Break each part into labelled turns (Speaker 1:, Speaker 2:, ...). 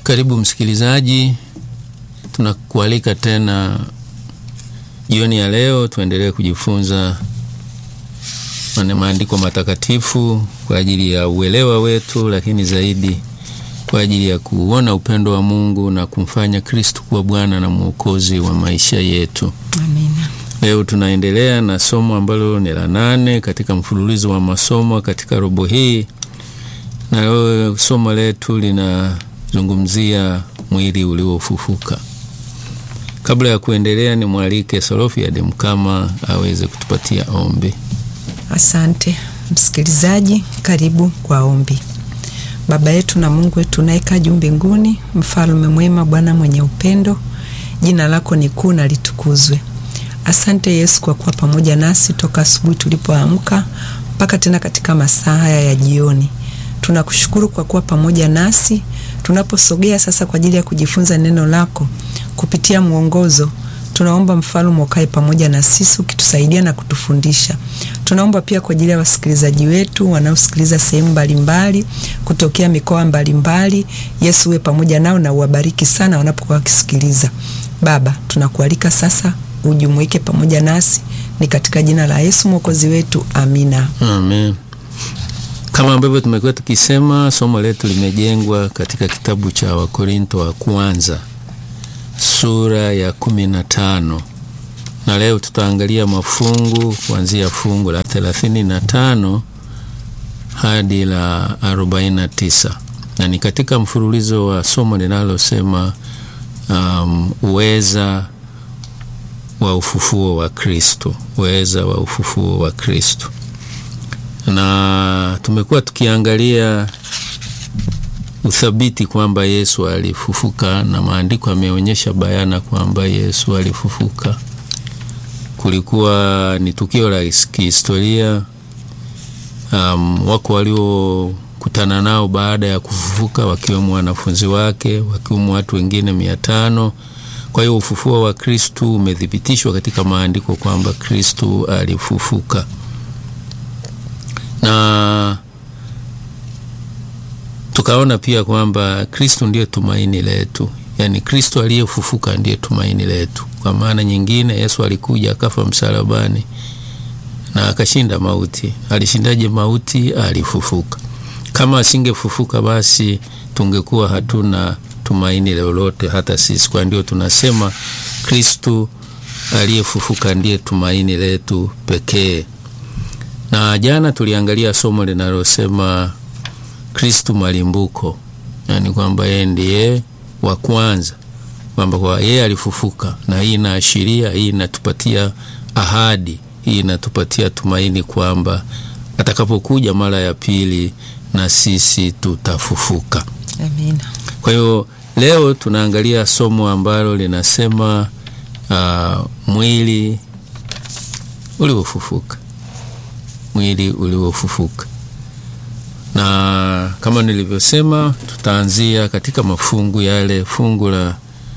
Speaker 1: Karibu msikilizaji, tunakualika tena jioni ya leo tuendelee kujifunza maandiko matakatifu kwa ajili ya uelewa wetu, lakini zaidi kwa ajili ya kuona upendo wa Mungu na kumfanya Kristo kuwa Bwana na Mwokozi wa maisha yetu.
Speaker 2: Amina.
Speaker 1: Leo tunaendelea na somo ambalo ni la nane katika mfululizo wa masomo katika robo hii, na leo somo letu linazungumzia mwili uliofufuka. Kabla ya kuendelea, ni mwalike Salofiade Mkama aweze kutupatia ombi.
Speaker 2: Asante msikilizaji, karibu kwa ombi. Baba yetu na Mungu wetu unayekaa juu mbinguni, mfalme mwema, Bwana mwenye upendo, jina lako ni kuu na litukuzwe. Asante Yesu kwa kuwa pamoja nasi toka asubuhi tulipoamka mpaka tena katika masaa haya ya jioni. Tunakushukuru kwa kuwa pamoja nasi tunaposogea sasa kwa ajili ya kujifunza neno lako kupitia mwongozo. Tunaomba mfalme ukae pamoja na sisi ukitusaidia na kutufundisha. Tunaomba pia kwa ajili ya wasikilizaji wetu wanaosikiliza sehemu mbalimbali kutokea mikoa mbalimbali. Yesu uwe pamoja nao na uwabariki sana wanapokuwa wakisikiliza. Baba, tunakualika sasa ujumuike pamoja nasi, ni katika jina la Yesu mwokozi wetu, amina.
Speaker 1: Amen. Kama ambavyo tumekuwa tukisema, somo letu limejengwa katika kitabu cha Wakorinto wa kwanza sura ya kumi na tano na leo tutaangalia mafungu kuanzia fungu la thelathini na tano hadi la arobaini na tisa na ni katika mfululizo wa somo linalosema um, uweza wa ufufuo wa Kristo, uweza wa ufufuo wa Kristo, na tumekuwa tukiangalia uthabiti kwamba Yesu alifufuka, na maandiko yameonyesha bayana kwamba Yesu alifufuka. Kulikuwa ni tukio la kihistoria. Um, wako waliokutana nao baada ya kufufuka, wakiwemo wanafunzi wake, wakiwemo watu wengine mia tano. Kwa hiyo ufufuo wa Kristu umethibitishwa katika maandiko kwamba Kristu alifufuka na tukaona pia kwamba Kristo ndiye tumaini letu, yaani Kristo aliyefufuka ndiye tumaini letu. Kwa maana nyingine, Yesu alikuja akafa msalabani na akashinda mauti. Alishindaje mauti? Alifufuka. Kama asingefufuka, basi tungekuwa hatuna tumaini lolote hata sisi. Kwa ndio tunasema Kristo aliyefufuka ndiye tumaini letu pekee. Na jana tuliangalia somo linalosema Kristu malimbuko, yaani kwamba yeye ndiye wa kwanza, kwamba kwa yeye alifufuka, na hii inaashiria, hii inatupatia ahadi, hii inatupatia tumaini kwamba atakapokuja mara ya pili na sisi tutafufuka.
Speaker 2: Amina.
Speaker 1: Kwa hiyo leo tunaangalia somo ambalo linasema uh, mwili uliofufuka, mwili uliofufuka na kama nilivyosema, tutaanzia katika mafungu yale, fungu la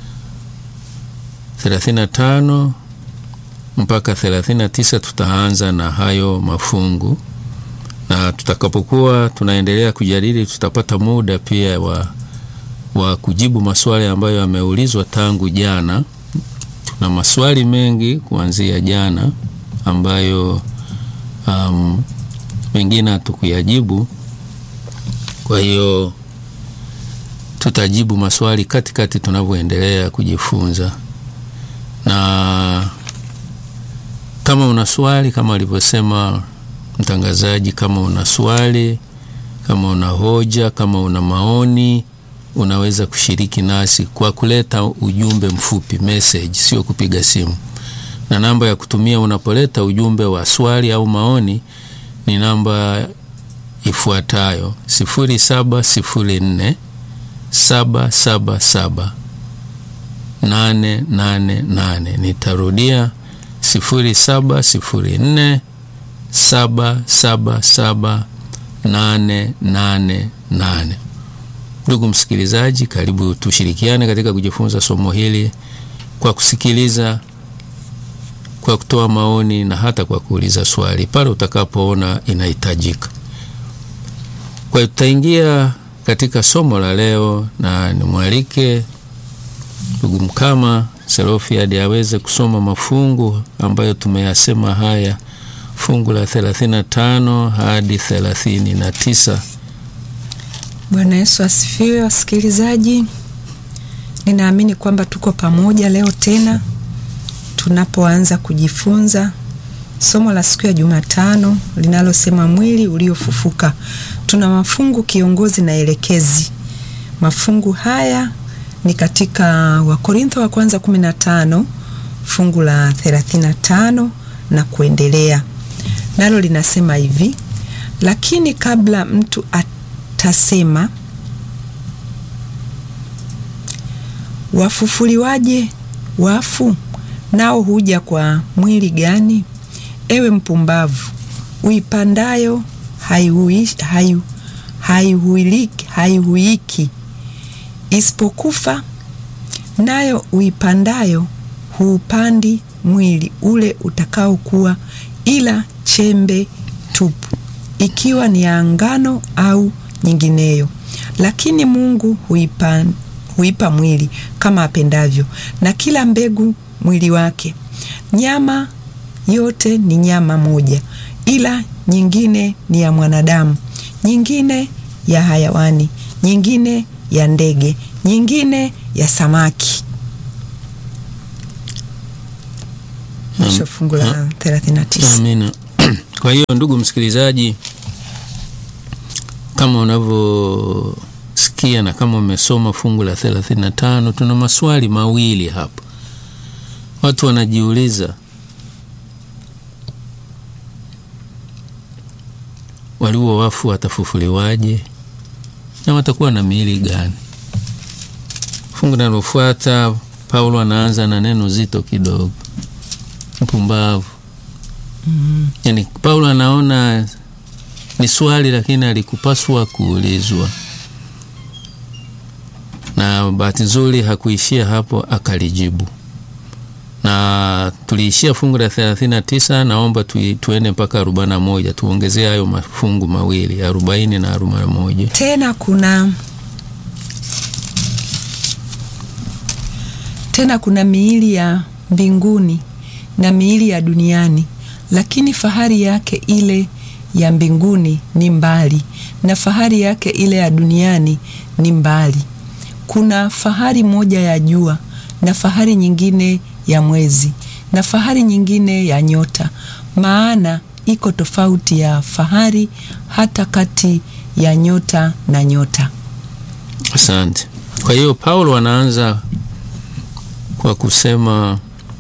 Speaker 1: 35 mpaka 39. Tutaanza na hayo mafungu, na tutakapokuwa tunaendelea kujadili, tutapata muda pia wa, wa kujibu maswali ambayo yameulizwa tangu jana. Tuna maswali mengi kuanzia jana ambayo um, mengine hatukuyajibu kwa hiyo tutajibu maswali katikati tunavyoendelea kujifunza, na kama una swali, kama alivyosema mtangazaji, kama una swali, kama una hoja, kama una maoni, unaweza kushiriki nasi kwa kuleta ujumbe mfupi message, sio kupiga simu. Na namba ya kutumia unapoleta ujumbe wa swali au maoni ni namba ifuatayo sifuri saba sifuri nne saba saba saba nane nane nane. Nitarudia sifuri saba sifuri nne saba saba saba nane nane nane. Ndugu msikilizaji, karibu tushirikiane katika kujifunza somo hili kwa kusikiliza, kwa kutoa maoni na hata kwa kuuliza swali pale utakapoona inahitajika. Kwa hiyo tutaingia katika somo la leo, na nimwalike ndugu Mkama Selofiadi aweze kusoma mafungu ambayo tumeyasema haya, fungu la 35 hadi 39.
Speaker 2: Bwana Yesu asifiwe, wasikilizaji. Ninaamini kwamba tuko pamoja leo tena tunapoanza kujifunza somo la siku ya Jumatano linalosema mwili uliofufuka. Tuna mafungu kiongozi na elekezi. Mafungu haya ni katika Wakorintho wa kwanza 15 fungu la 35 na kuendelea, nalo linasema hivi: lakini kabla mtu atasema wafufuliwaje wafu, nao huja kwa mwili gani? Ewe mpumbavu, uipandayo haihuiki hai, hai isipokufa, nayo uipandayo huupandi mwili ule utakaokuwa, ila chembe tupu, ikiwa ni ya ngano au nyingineyo. Lakini Mungu huipa, huipa mwili kama apendavyo, na kila mbegu mwili wake. Nyama yote ni nyama moja, ila nyingine ni ya mwanadamu, nyingine ya hayawani, nyingine ya ndege, nyingine ya samaki. Mwisho fungu la 39.
Speaker 1: Amina. Kwa hiyo ndugu msikilizaji, kama unavyosikia na kama umesoma fungu la 35, tuna maswali mawili hapa. Watu wanajiuliza walio wafu watafufuliwaje na watakuwa na miili gani? Fungu linalofuata Paulo anaanza na neno zito kidogo, mpumbavu.
Speaker 2: Mm.
Speaker 1: Yani Paulo anaona ni swali, lakini alikupaswa kuulizwa, na bahati nzuri hakuishia hapo, akalijibu na tuliishia fungu la 39. Naomba tu, tuende mpaka 41, tuongezee hayo mafungu mawili 40 na 41.
Speaker 2: Tena kuna tena kuna miili ya mbinguni na miili ya duniani, lakini fahari yake ile ya mbinguni ni mbali, na fahari yake ile ya duniani ni mbali. Kuna fahari moja ya jua na fahari nyingine ya mwezi na fahari nyingine ya nyota, maana iko tofauti ya fahari hata kati ya nyota na nyota.
Speaker 1: Asante. Kwa hiyo Paulo anaanza kwa kusema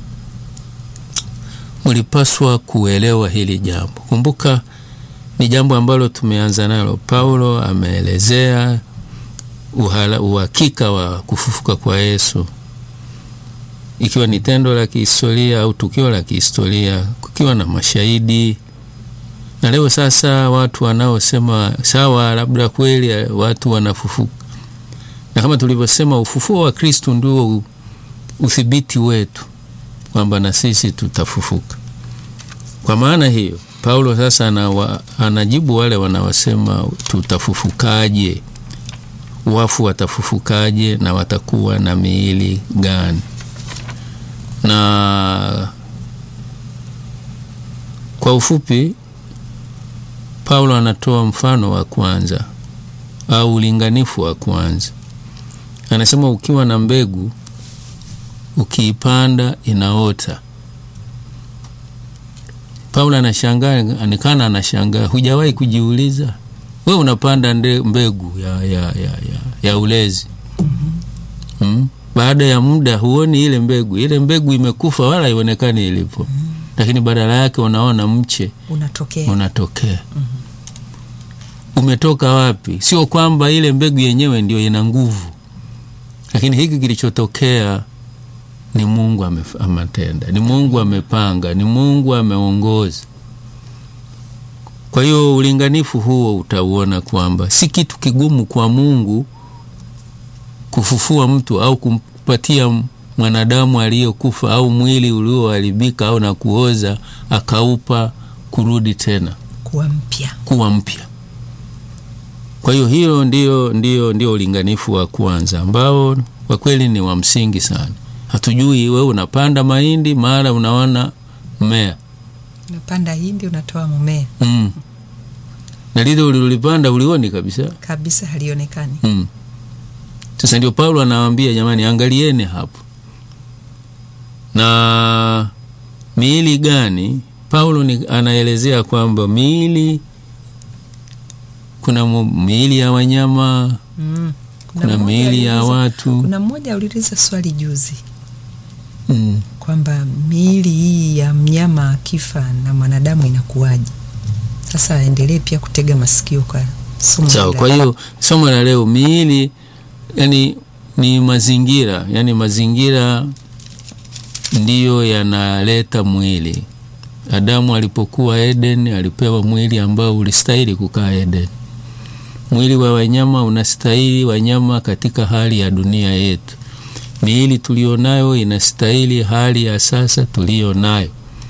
Speaker 1: mlipaswa kuelewa hili jambo. Kumbuka ni jambo ambalo tumeanza nalo. Paulo ameelezea uhala, uhakika wa kufufuka kwa Yesu ikiwa ni tendo la kihistoria au tukio la kihistoria, kukiwa na mashahidi. Na leo sasa watu wanaosema sawa, labda kweli watu wanafufuka, na kama tulivyosema, ufufuo wa Kristu ndio uthibiti wetu kwamba na sisi tutafufuka. Kwa maana hiyo, Paulo sasa anawa, anajibu wale wanaosema tutafufukaje, wafu watafufukaje na watakuwa na miili gani? na kwa ufupi Paulo anatoa mfano wa kwanza au ulinganifu wa kwanza. Anasema ukiwa na mbegu ukiipanda inaota. Paulo anashangaa, anikana anashangaa, hujawahi kujiuliza we unapanda nde, mbegu ya, ya, ya, ya, ya ulezi hmm? Baada ya muda huoni ile mbegu, ile mbegu imekufa wala haionekani ilipo, mm -hmm. Lakini badala yake unaona mche
Speaker 2: unatokea,
Speaker 1: unatokea. mm -hmm. Umetoka wapi? Sio kwamba ile mbegu yenyewe ndio ina nguvu, lakini hiki kilichotokea ni Mungu ametenda, ni Mungu amepanga, ni Mungu ameongoza. Kwa hiyo ulinganifu huo utauona kwamba si kitu kigumu kwa Mungu kufufua mtu au kumpatia mwanadamu aliyekufa au mwili ulioharibika au na kuoza akaupa kurudi tena
Speaker 2: kuwa mpya,
Speaker 1: kuwa mpya. Kwa hiyo hilo ndio, ndio, ndio ulinganifu wa kwanza ambao kwa kweli ni wa msingi sana. Hatujui wewe unapanda mahindi mara unaona mmea
Speaker 2: Unapanda hindi unatoa mmea
Speaker 1: mm. na lile ulilolipanda ulioni kabisa
Speaker 2: kabisa, halionekani.
Speaker 1: mm. Sasa ndio Paulo anawaambia jamani, angalieni hapo. Na miili gani? Paulo ni anaelezea kwamba miili, kuna mu- miili ya wanyama,
Speaker 2: Mm.
Speaker 1: kuna
Speaker 2: mmoja
Speaker 1: miili ya
Speaker 2: aliuliza-
Speaker 1: watu
Speaker 2: Kuna mmoja aliuliza swali juzi
Speaker 1: mm.
Speaker 2: kwamba miili hii ya mnyama akifa na mwanadamu inakuwaje? Sasa aendelee pia kutega masikio kwa somo
Speaker 1: Sawa.
Speaker 2: hili.
Speaker 1: Kwa hiyo somo la leo miili, yani ni mazingira, yani mazingira ndiyo yanaleta mwili. Adamu alipokuwa Eden alipewa mwili ambao ulistahili kukaa Eden. Mwili wa wanyama unastahili wanyama katika hali ya dunia yetu. Miili tulionayo inastahili hali ya sasa tuliyo nayo.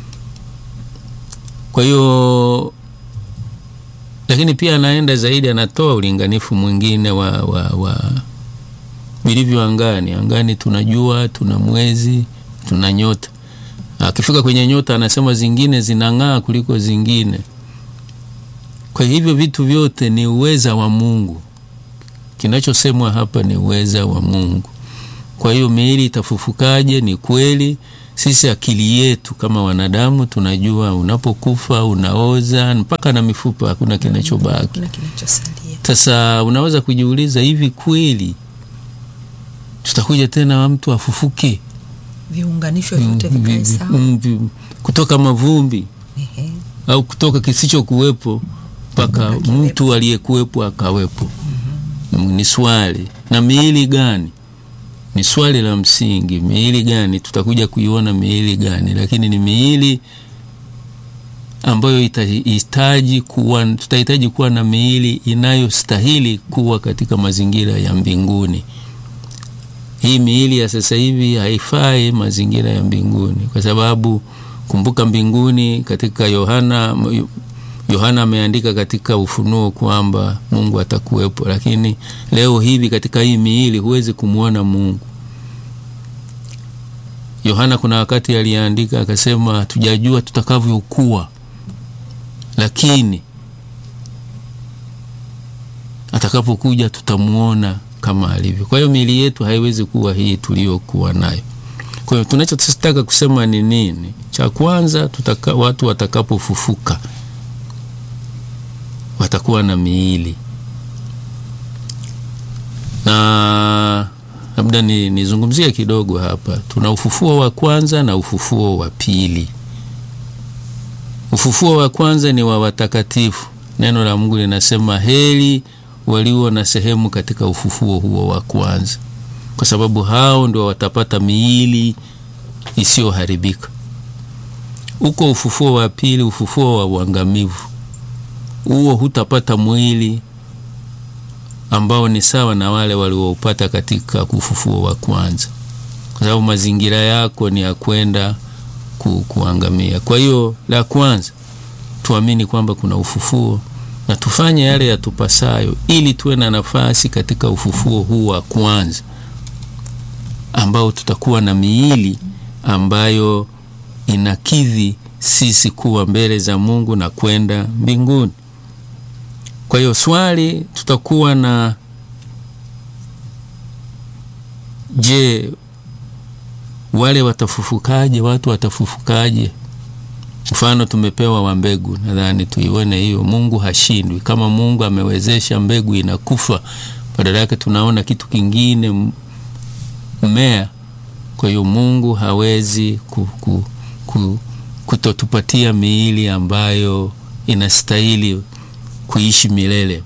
Speaker 1: Kwa hiyo lakini pia anaenda zaidi, anatoa ulinganifu mwingine wa, wa, wa vilivyo angani. Angani tunajua tuna mwezi, tuna nyota. Akifika kwenye nyota, anasema zingine zinang'aa kuliko zingine. Kwa hivyo vitu vyote ni uweza wa Mungu. Kinachosemwa hapa ni uweza wa Mungu. Kwa hiyo miili itafufukaje? Ni kweli sisi akili yetu kama wanadamu tunajua unapokufa unaoza mpaka na mifupa, hakuna kinachobaki.
Speaker 2: Kuna kinachosalia.
Speaker 1: Sasa unaweza kujiuliza, hivi kweli tutakuja tena mtu afufuke
Speaker 2: Viunganisho vyote vikae sawa.
Speaker 1: Mm, vi- kutoka mavumbi
Speaker 2: Ehe.
Speaker 1: au kutoka kisichokuwepo mpaka mtu aliyekuwepo akawepo? Mm, Ni swali. Na miili gani? Ni swali la msingi. Miili gani? Tutakuja kuiona miili gani, lakini ni miili ambayo itahitaji kuwa, tutahitaji kuwa na miili inayostahili kuwa katika mazingira ya mbinguni. Hii miili ya sasa hivi haifai mazingira ya mbinguni, kwa sababu kumbuka, mbinguni katika Yohana Yohana ameandika katika Ufunuo kwamba Mungu atakuwepo, lakini leo hivi katika hii miili huwezi kumwona Mungu. Yohana kuna wakati aliandika akasema, hatujajua tutakavyokuwa, lakini atakapokuja tutamwona kama alivyo. Kwa hiyo miili yetu haiwezi kuwa hii tuliyokuwa nayo. Kwa hiyo tunachotaka kusema ni nini? Cha kwanza, tutaka, watu watakapofufuka watakuwa na miili na labda nizungumzie ni kidogo hapa. Tuna ufufuo wa kwanza na ufufuo wa pili. Ufufuo wa kwanza ni wa watakatifu. Neno la Mungu linasema heri walio na sehemu katika ufufuo huo wa kwanza, kwa sababu hao ndio watapata miili isiyoharibika. Uko ufufuo wa pili, ufufuo wa uangamivu. Huo hutapata mwili ambao ni sawa na wale walioupata katika ufufuo wa kwanza, kwa sababu mazingira yako ni ya kwenda ku, kuangamia. Kwa hiyo la kwanza tuamini kwamba kuna ufufuo na tufanye yale yatupasayo ili tuwe na nafasi katika ufufuo huu wa kwanza ambao tutakuwa na miili ambayo inakidhi sisi kuwa mbele za Mungu na kwenda mbinguni. Kwa hiyo swali tutakuwa na je, wale watafufukaje? Watu watafufukaje? Mfano tumepewa wa mbegu, nadhani tuione hiyo. Mungu hashindwi. Kama Mungu amewezesha mbegu inakufa, badala yake tunaona kitu kingine, mmea. Kwa hiyo Mungu hawezi ku, ku, ku, kutotupatia miili ambayo inastahili kuishi milele,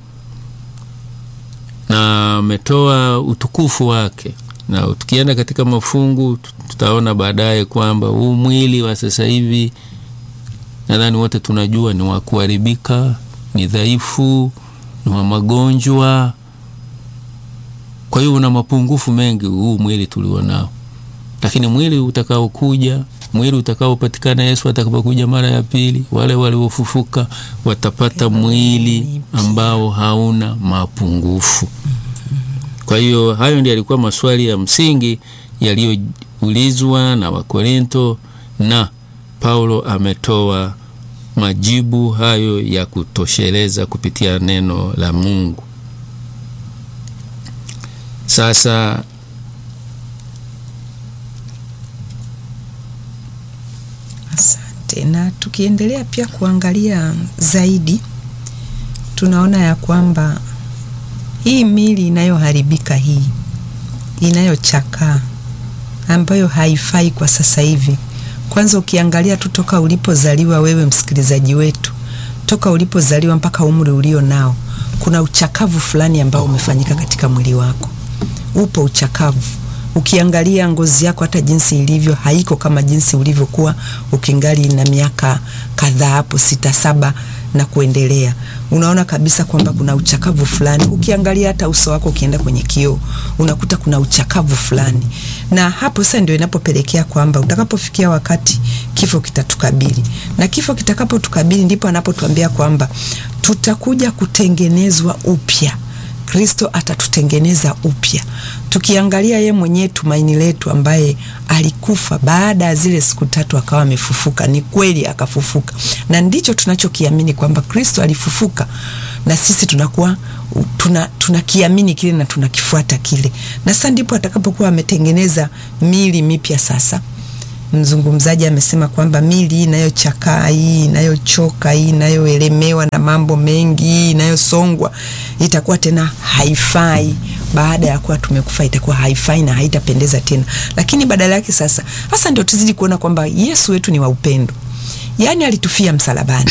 Speaker 1: na ametoa utukufu wake. Na tukienda katika mafungu tutaona baadaye kwamba huu mwili wa sasa hivi nadhani wote tunajua ni wa kuharibika, ni dhaifu, ni wa magonjwa. Kwa hiyo una mapungufu mengi huu mwili tulionao, lakini mwili utakaokuja, mwili utakaopatikana Yesu atakapokuja mara ya pili, wale waliofufuka watapata mwili ambao hauna mapungufu. Kwa hiyo hayo ndio yalikuwa maswali ya msingi yaliyoulizwa na Wakorinto na Paulo ametoa majibu hayo ya kutosheleza kupitia neno la Mungu. Sasa
Speaker 2: Asante. Na tukiendelea pia kuangalia zaidi, tunaona ya kwamba hii mili inayoharibika hii inayochakaa ambayo haifai kwa sasa hivi. Kwanza ukiangalia tu toka ulipozaliwa wewe, msikilizaji wetu, toka ulipozaliwa mpaka umri ulio nao, kuna uchakavu fulani ambao umefanyika katika mwili wako. Upo uchakavu. Ukiangalia ngozi yako hata jinsi ilivyo haiko kama jinsi ulivyokuwa ukingali na miaka kadhaa hapo sita saba na kuendelea. Unaona kabisa kwamba kuna uchakavu fulani. Ukiangalia hata uso wako ukienda kwenye kioo, unakuta kuna uchakavu fulani. Na hapo sasa ndio inapopelekea kwamba utakapofikia wakati kifo kitatukabili. Na kifo kitakapotukabili ndipo anapotuambia kwamba tutakuja kutengenezwa upya. Kristo atatutengeneza upya. Tukiangalia ye mwenyewe tumaini letu, ambaye alikufa baada ya zile siku tatu akawa amefufuka. Ni kweli akafufuka, na ndicho tunachokiamini kwamba Kristo alifufuka, na sisi tunakuwa tuna tunakiamini kile na tunakifuata kile, na sasa ndipo atakapokuwa ametengeneza mili mipya sasa Mzungumzaji amesema kwamba mili hii inayochakaa, hii inayochoka, hii inayoelemewa na mambo mengi, hii inayosongwa itakuwa tena haifai. Baada ya kuwa tumekufa, itakuwa haifai na haitapendeza tena. Lakini badala yake sasa, hasa ndio tuzidi kuona kwamba Yesu wetu ni wa upendo, yaani alitufia msalabani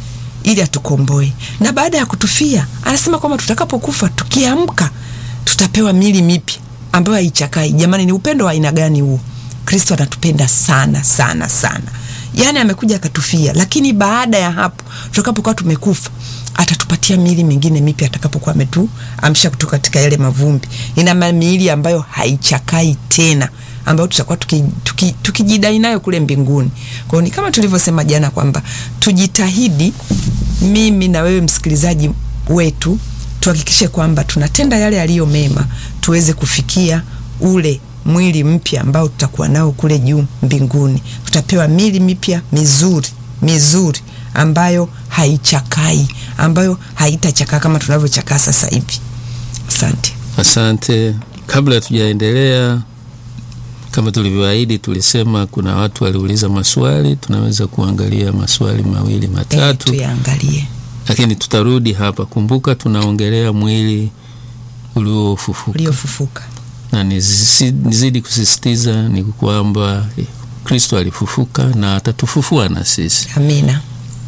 Speaker 2: ili atukomboe, na baada ya kutufia, anasema kwamba tutakapokufa, tukiamka, tutapewa mili mipya ambayo haichakai. Jamani, ni upendo wa aina gani huo? Kristo anatupenda sana sana sana, yaani amekuja akatufia, lakini baada ya hapo tutakapokuwa tumekufa atatupatia miili mingine mipya atakapokuwa ametuamsha kutoka katika yale mavumbi. Ina miili ambayo haichakai tena, ambayo tutakuwa tukijidai tuki, tuki nayo kule mbinguni. Kwa hiyo ni kama tulivyosema jana kwamba tujitahidi, mimi na wewe msikilizaji wetu, tuhakikishe kwamba tunatenda yale yaliyo mema, tuweze kufikia ule mwili mpya ambao tutakuwa nao kule juu mbinguni. Tutapewa mili mipya mizuri mizuri ambayo haichakai, ambayo haitachakaa kama tunavyochakaa sasa hivi. Asante,
Speaker 1: asante. Kabla hatujaendelea, kama tulivyoahidi, tulisema kuna watu waliuliza maswali, tunaweza kuangalia maswali mawili matatu,
Speaker 2: e, tuyaangalie,
Speaker 1: lakini tutarudi hapa. Kumbuka tunaongelea mwili uliofufuka
Speaker 2: uliofufuka
Speaker 1: na nizidi kusisitiza ni kwamba Kristo alifufuka na atatufufua na sisi.
Speaker 2: Amina.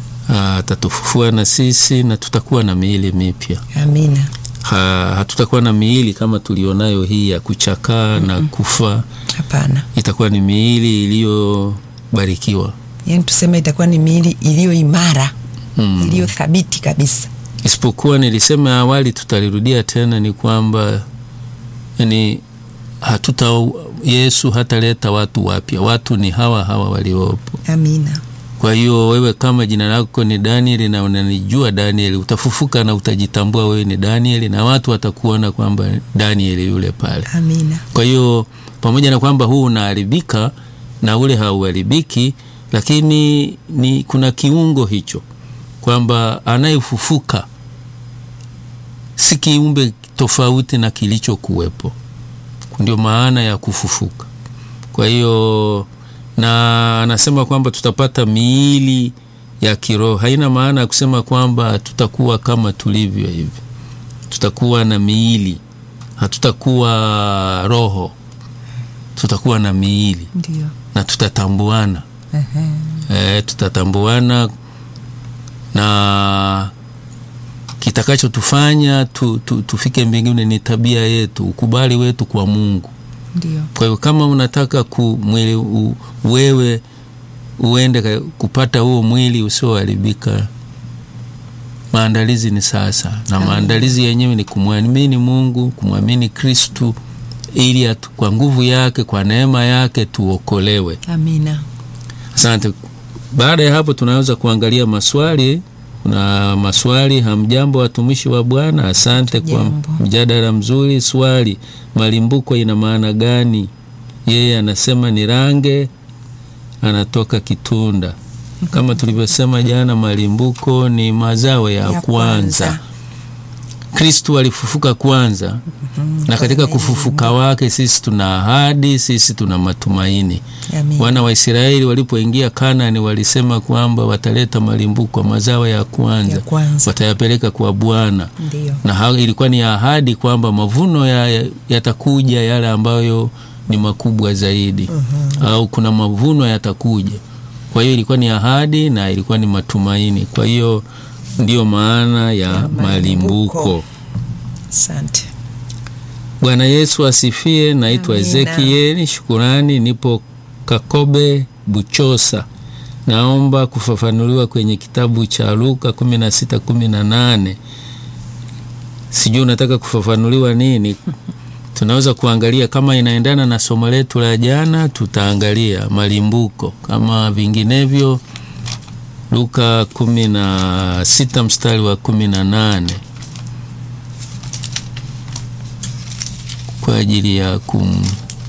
Speaker 1: Atatufufua na sisi na tutakuwa na miili mipya.
Speaker 2: Amina.
Speaker 1: Ha, hatutakuwa na miili kama tulionayo hii ya kuchakaa mm -mm. na kufa.
Speaker 2: Hapana,
Speaker 1: itakuwa ni miili iliyobarikiwa,
Speaker 2: yaani tuseme itakuwa ni miili iliyo imara mm. iliyo thabiti kabisa.
Speaker 1: Isipokuwa nilisema awali, tutalirudia tena, ni kwamba yani hatuta Yesu hataleta watu wapya, watu ni hawa hawa waliopo.
Speaker 2: Amina.
Speaker 1: Kwa hiyo wewe kama jina lako ni Danieli na unanijua Danieli, utafufuka na utajitambua wewe ni Danieli na watu watakuona kwamba Danieli yule pale.
Speaker 2: Amina.
Speaker 1: Kwa hiyo pamoja na kwamba huu unaharibika na ule hauharibiki, lakini ni kuna kiungo hicho kwamba anayefufuka si kiumbe tofauti na kilichokuwepo. Ndio maana ya kufufuka. Kwa hiyo na anasema kwamba tutapata miili ya kiroho. Haina maana ya kusema kwamba tutakuwa kama tulivyo hivi, tutakuwa na miili, hatutakuwa roho, tutakuwa na miili.
Speaker 2: Ndio.
Speaker 1: na tutatambuana. E, tutatambuana na kitakachotufanya tu, tu, tufike mbinguni ni tabia yetu, ukubali wetu kwa Mungu.
Speaker 2: Ndio.
Speaker 1: Kwa hiyo kama unataka ku mwili u, wewe uende kupata huo mwili usioharibika, maandalizi ni sasa, na maandalizi yenyewe ni kumwamini Mungu, kumwamini Kristu ili atu, kwa nguvu yake, kwa neema yake tuokolewe.
Speaker 2: Amina.
Speaker 1: Asante. Baada ya hapo, tunaweza kuangalia maswali. Kuna maswali. Hamjambo watumishi wa Bwana, asante kwa
Speaker 2: Jambo.
Speaker 1: mjadala mzuri. Swali, malimbuko ina maana gani? Yeye anasema ni range, anatoka Kitunda. Kama tulivyosema jana, malimbuko ni mazao ya,
Speaker 2: Ya
Speaker 1: kwanza.
Speaker 2: kwanza.
Speaker 1: Kristu alifufuka kwanza na katika kufufuka wake sisi tuna ahadi, sisi tuna matumaini.
Speaker 2: Amina.
Speaker 1: Wana wa Israeli walipoingia Kanaani walisema kwamba wataleta malimbuko, mazao ya kwanza,
Speaker 2: Ya kwanza.
Speaker 1: watayapeleka kwa Bwana,
Speaker 2: Ndio.
Speaker 1: na ha- ilikuwa ni ahadi kwamba mavuno ya- yatakuja yale ambayo ni makubwa zaidi, au kuna mavuno yatakuja. Kwa hiyo ilikuwa ni ahadi na ilikuwa ni matumaini. Kwa hiyo ndiyo maana ya,
Speaker 2: malimbuko.
Speaker 1: malimbuko.
Speaker 2: Asante.
Speaker 1: Bwana Yesu asifiwe. Naitwa
Speaker 2: Amina.
Speaker 1: Ezekieli Shukurani, nipo Kakobe Buchosa. Naomba kufafanuliwa kwenye kitabu cha Luka 16 18. Sijui unataka kufafanuliwa nini? Tunaweza kuangalia kama inaendana na somo letu la jana, tutaangalia malimbuko. Kama vinginevyo, Luka 16 mstari wa 18 kwa ajili ya kum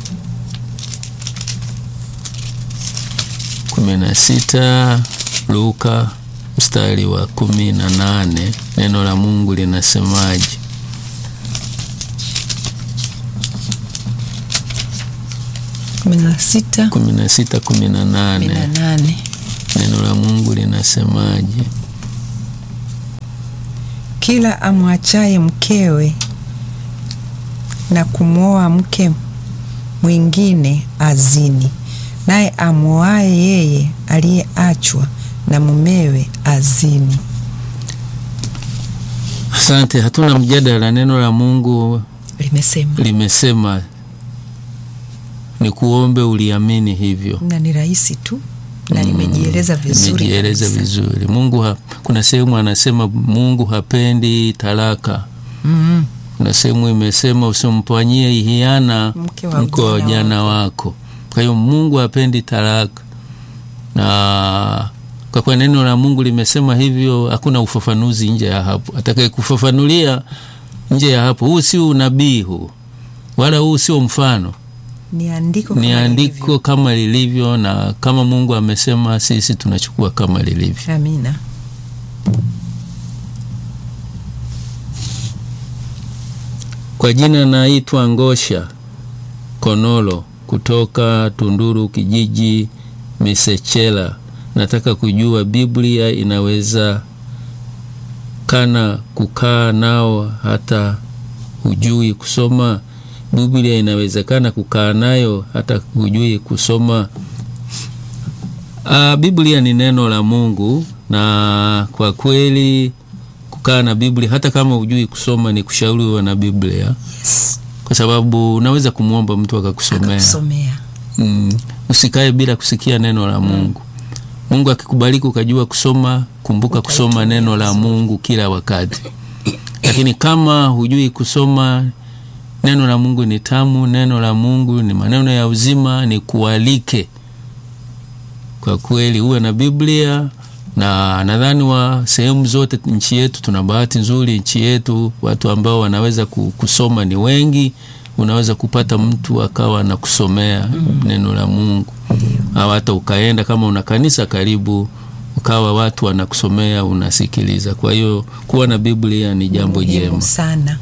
Speaker 1: kumi na sita Luka mstari wa kumi na nane neno la Mungu linasemaje?
Speaker 2: kumi na sita
Speaker 1: kumi na sita kumi na
Speaker 2: kumi na
Speaker 1: nane
Speaker 2: nane
Speaker 1: neno la Mungu linasemaje?
Speaker 2: kila amwachaye mkewe na kumwoa mke mwingine azini, naye amwoaye yeye aliyeachwa na mumewe azini.
Speaker 1: Asante, hatuna mjadala. Neno la Mungu
Speaker 2: Limesema
Speaker 1: limesema, ni kuombe uliamini hivyo
Speaker 2: na ni rahisi tu na limejieleza vizuri
Speaker 1: Nimejieleza
Speaker 2: kabisa.
Speaker 1: vizuri. Mungu ha, kuna sehemu anasema Mungu hapendi talaka.
Speaker 2: Mm,
Speaker 1: Kuna sehemu imesema usimpanyie hiana
Speaker 2: Mke wa
Speaker 1: mke wa
Speaker 2: ujana
Speaker 1: ujana wako. Kwa hiyo Mungu hapendi talaka, na kwa kuwa neno la Mungu limesema hivyo, hakuna ufafanuzi nje ya hapo. Atakaye kufafanulia nje ya hapo, huu sio unabii huu, wala huu sio mfano
Speaker 2: ni andiko
Speaker 1: ni
Speaker 2: kama
Speaker 1: andiko
Speaker 2: lilivyo.
Speaker 1: kama lilivyo, na kama Mungu amesema, sisi tunachukua kama lilivyo.
Speaker 2: Amina.
Speaker 1: Kwa jina naitwa Ngosha Konolo kutoka Tunduru, kijiji Misechela. Nataka kujua Biblia inaweza kana kukaa nao hata hujui kusoma? Biblia inawezekana kukaa nayo hata hujui kusoma? Ah, Biblia ni neno la Mungu na kwa kweli kukaa na Biblia hata kama hujui kusoma ni kushauriwa na Biblia
Speaker 2: Yes.
Speaker 1: kwa sababu unaweza kumwomba mtu akakusomea.
Speaker 2: Kusomea.
Speaker 1: Mm, usikae bila kusikia neno la Mungu. Mungu akikubariki ukajua kusoma, kumbuka kusoma neno la Mungu kila wakati. Lakini kama hujui kusoma, neno la Mungu ni tamu, neno la Mungu ni maneno ya uzima, ni kualike kwa kweli uwe na Biblia na nadhani wa sehemu zote nchi yetu tuna bahati nzuri. Nchi yetu watu ambao wanaweza ku- kusoma ni wengi. Unaweza kupata mtu akawa na kusomea neno la Mungu, au hata ukaenda kama una kanisa karibu, ukawa watu wanakusomea, unasikiliza. Kwa hiyo kuwa na Biblia ni jambo
Speaker 2: Muhimu
Speaker 1: jema.
Speaker 2: sana.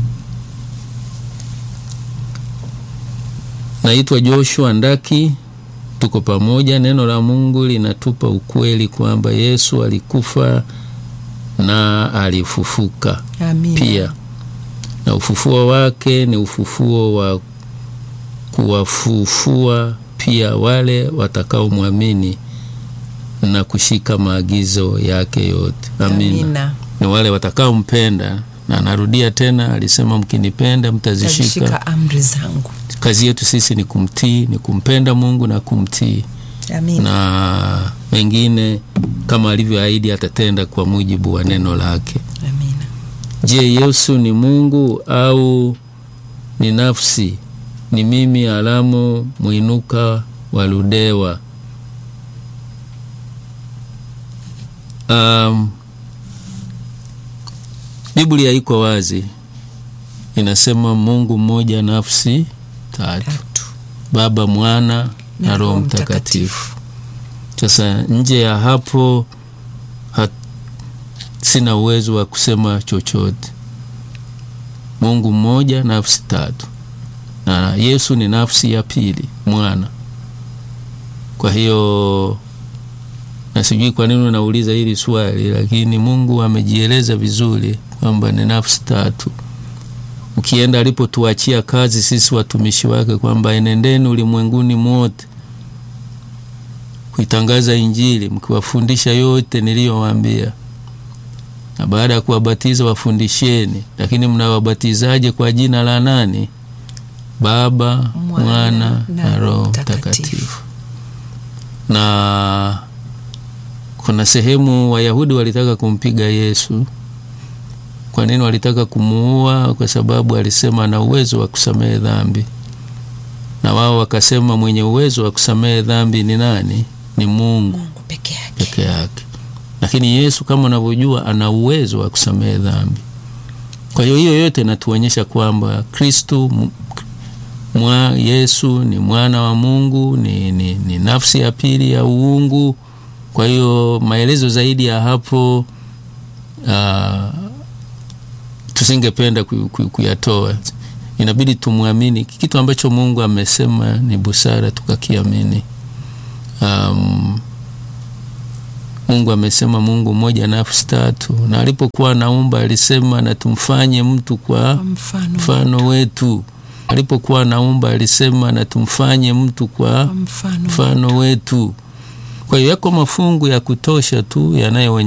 Speaker 1: Naitwa Joshua Ndaki, tuko pamoja. Neno la Mungu linatupa ukweli kwamba Yesu alikufa na alifufuka
Speaker 2: Amina.
Speaker 1: pia, na ufufuo wake ni ufufuo wa kuwafufua pia wale watakaomwamini na kushika maagizo yake yote. Amina.
Speaker 2: Amina.
Speaker 1: Ni wale watakaompenda, na narudia tena, alisema mkinipenda mtazishika
Speaker 2: Tazishika amri zangu.
Speaker 1: kazi yetu sisi ni kumtii, ni kumpenda Mungu na kumtii,
Speaker 2: Amina.
Speaker 1: na mengine kama alivyoahidi atatenda kwa mujibu wa neno lake.
Speaker 2: Amina.
Speaker 1: Je, Yesu ni Mungu au ni nafsi ni mimi Alamo Mwinuka wa Ludewa. Um, Biblia iko wazi, inasema Mungu mmoja, nafsi tatu,
Speaker 2: Tatu.
Speaker 1: Baba, Mwana na,
Speaker 2: Na
Speaker 1: Roho
Speaker 2: Roho
Speaker 1: Mtakatifu. Sasa nje ya hapo hat, sina uwezo wa kusema chochote. Mungu mmoja, nafsi tatu, na Yesu ni nafsi ya pili, mwana. Kwa hiyo na sijui kwa nini unauliza hili swali, lakini Mungu amejieleza vizuri kwamba ni nafsi tatu. Ukienda alipotuachia kazi sisi watumishi wake kwamba enendeni ulimwenguni mwote kuitangaza Injili mkiwafundisha yote niliyowaambia, na baada ya kuwabatiza wafundisheni. Lakini mnawabatizaje? Kwa jina la nani? Baba,
Speaker 2: Mwana
Speaker 1: Mwana
Speaker 2: na
Speaker 1: na Roho
Speaker 2: Roho
Speaker 1: Mtakatifu. Na kuna sehemu Wayahudi walitaka kumpiga Yesu. Kwa nini walitaka kumuua? Kwa sababu alisema ana uwezo wa kusamehe dhambi, na wao wakasema mwenye uwezo wa kusamehe dhambi ni nani? Ni Mungu
Speaker 2: Mungu peke yake.
Speaker 1: peke yake. Lakini Yesu kama unavyojua ana uwezo wa kusamehe dhambi. Kwa hiyo hiyo yote inatuonyesha kwamba Kristu m- mwa Yesu ni mwana wa Mungu, ni, ni, ni nafsi ya pili ya uungu. Kwa hiyo maelezo zaidi ya hapo ah, tusingependa ku- ku- kuyatoa. Inabidi tumwamini kitu ambacho Mungu amesema, ni busara tukakiamini. Um, Mungu amesema Mungu mmoja nafsi tatu, na alipokuwa anaumba alisema na tumfanye mtu kwa
Speaker 2: Kwa mfano
Speaker 1: mfano wetu. Alipokuwa anaumba alisema na tumfanye mtu kwa
Speaker 2: kwa mfano
Speaker 1: mfano wetu. Kwa hiyo yako mafungu ya kutosha tu yanayo